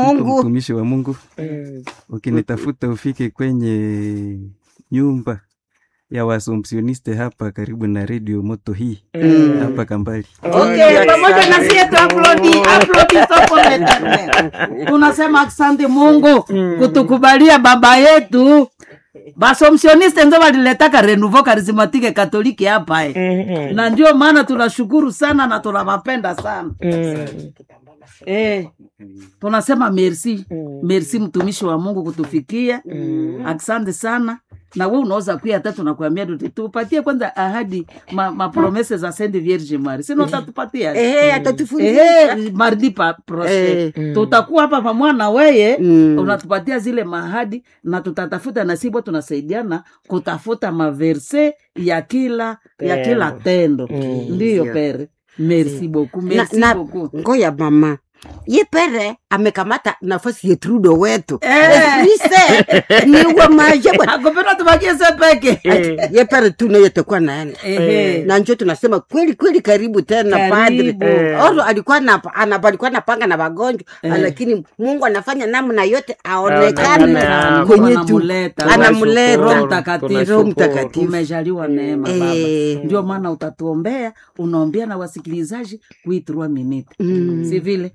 Mungu. mtumishi wa Mungu, Mm. ukinitafuta ufike kwenye nyumba ya Waassumptioniste hapa karibu na redio moto hii Mm. hapa Kambali. Okay, pamoja na sie tu aplodi aplodi soko leterne. Tunasema asante Mungu kutukubalia baba yetu basomsioniste nzo waliletaka renouveau karismatike katoliki hapa eh. Mm. na ndio maana tunashukuru sana na tunawapenda sana Mm. eh, tunasema merci Mm. merci mtumishi wa mungu kutufikia asante sana na we unaweza kuya hata tunakuambia tu- tupatie kwanza ahadi ma, mapromese za Sainte Vierge Marie sino utatupatia Ehe, atatufundisha. Ehe, mardi pa proche Eh. tutakuwa hapa pamoja na weye Mm. unatupatia zile mahadi na tutatafuta na sibo tunasaidiana kutafuta maverse ya kila ya kila tendo Mm. ndiyo Ndio. pere merci beaucoup Na- merci na- beaucoup ngoya mama ye pere amekamata nafasi ya trudo wetu Eh. ise niwe maje bwana akupenda tubakie se peke ye pere tu naye takuwa naenda Ehe. na njo tunasema kweli kweli karibu tena padri Karibu. oro alikuwa na, ana, alikuwa napanga na wagonjwa lakini mungu anafanya namna yote aonekane Aonekane. kwenye tu Anamuleta. anamuleta Roho Tunashukuru, Mtakatifu. Roho tunashukuru. Mtakatifu. umejaliwa neema baba Eh. ndio maana utatuombea unaombea na wasikilizaji kuitrua minute Mm. si vile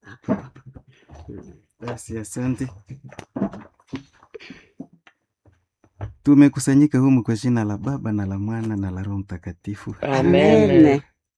Basi asante. Tumekusanyika humu kwa jina la Baba na la Mwana na la Roho Mtakatifu. Amen. Amen.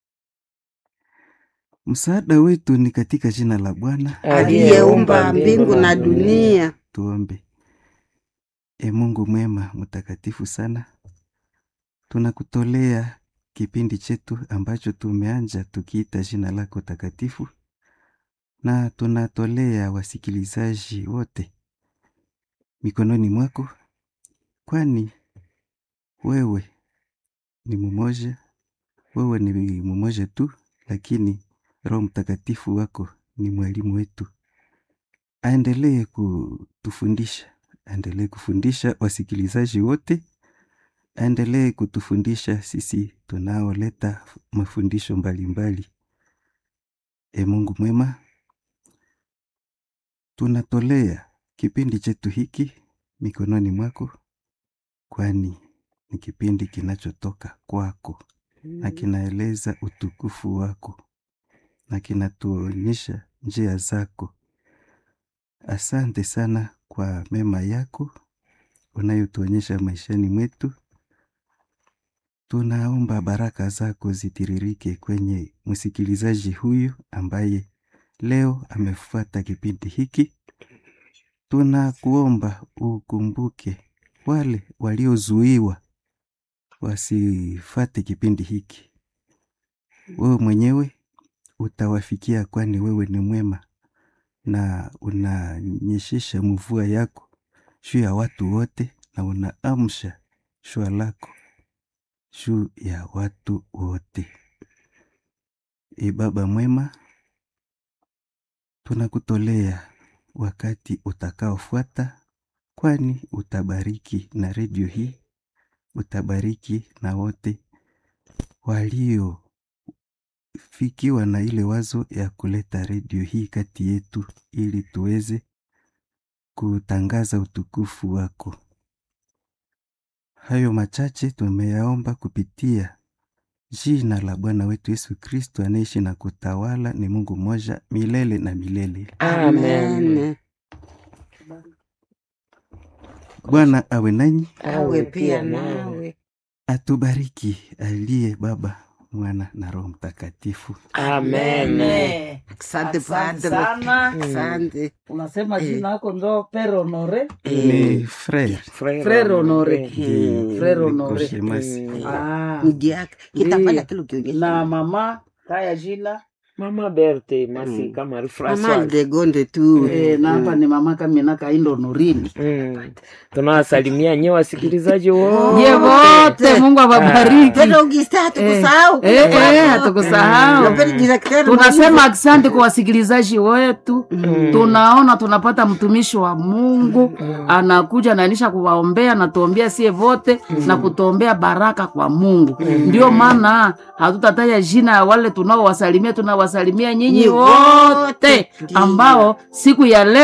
Msaada wetu ni katika jina la Bwana. aliyeumba mbingu na dunia Tuombe. E Mungu mwema mtakatifu sana, tunakutolea kipindi chetu ambacho tumeanja tukiita jina lako takatifu, na tunatolea wasikilizaji wote mikononi mwako, kwani wewe ni mmoja, wewe ni mmoja tu, lakini Roho Mtakatifu wako ni mwalimu wetu aendelee kutufundisha, aendelee kufundisha wasikilizaji wote, aendelee kutufundisha sisi tunaoleta mafundisho mbalimbali. E Mungu mwema, tunatolea kipindi chetu hiki mikononi mwako, kwani ni kipindi kinachotoka kwako na kinaeleza utukufu wako na kinatuonyesha njia zako. Asante sana kwa mema yako unayotuonyesha maishani mwetu. Tunaomba baraka zako zitiririke kwenye msikilizaji huyu ambaye leo amefuata kipindi hiki. Tunakuomba ukumbuke wale waliozuiwa wasifate kipindi hiki. Wewe mwenyewe utawafikia, kwani wewe ni mwema na unanyeshesha mvua yako juu ya watu wote, na unaamsha shua lako juu ya watu wote. E Baba mwema, tunakutolea wakati utakaofuata, kwani utabariki na redio hii, utabariki na wote walio fikiwa na ile wazo ya kuleta redio hii kati yetu ili tuweze kutangaza utukufu wako. Hayo machache tumeyaomba kupitia jina la Bwana wetu Yesu Kristo anaishi na kutawala, ni Mungu mmoja milele na milele. Amen. Bwana awe nanyi, awe pia nawe atubariki aliye Baba, Mwana na Roho Mtakatifu. Amen. Eh, asante asante padre sana asante unasema jina yako ndo Pere Honore Ni frere Frere Honore Ndiyo, Frere niko Honore shemasi. Ah, mjiaka kitafanya Ndiyo. kile ukionyesha na mama kaya jina Mama Berthe Masika Marie mama Francoise. degonde tu eh, na hapa ni mama Kamina Kaindo Norini Mm. Tunawasalimia nyewe wasikilizaji wote. ye wote Mungu awabariki Pedro Augusta hatukusahau Eh, eh, hatukusahau. Na Pedro directeur tunasema asante kwa wasikilizaji wetu tunaona tunapata mtumishi wa mungu anakuja nanisha kuwaombea na tuombea sie vote na kutuombea baraka kwa mungu ndio maana hatutataja jina ya wale tunaowasalimia tunawasalimia nyinyi Ni wote wote. ambao siku ya leo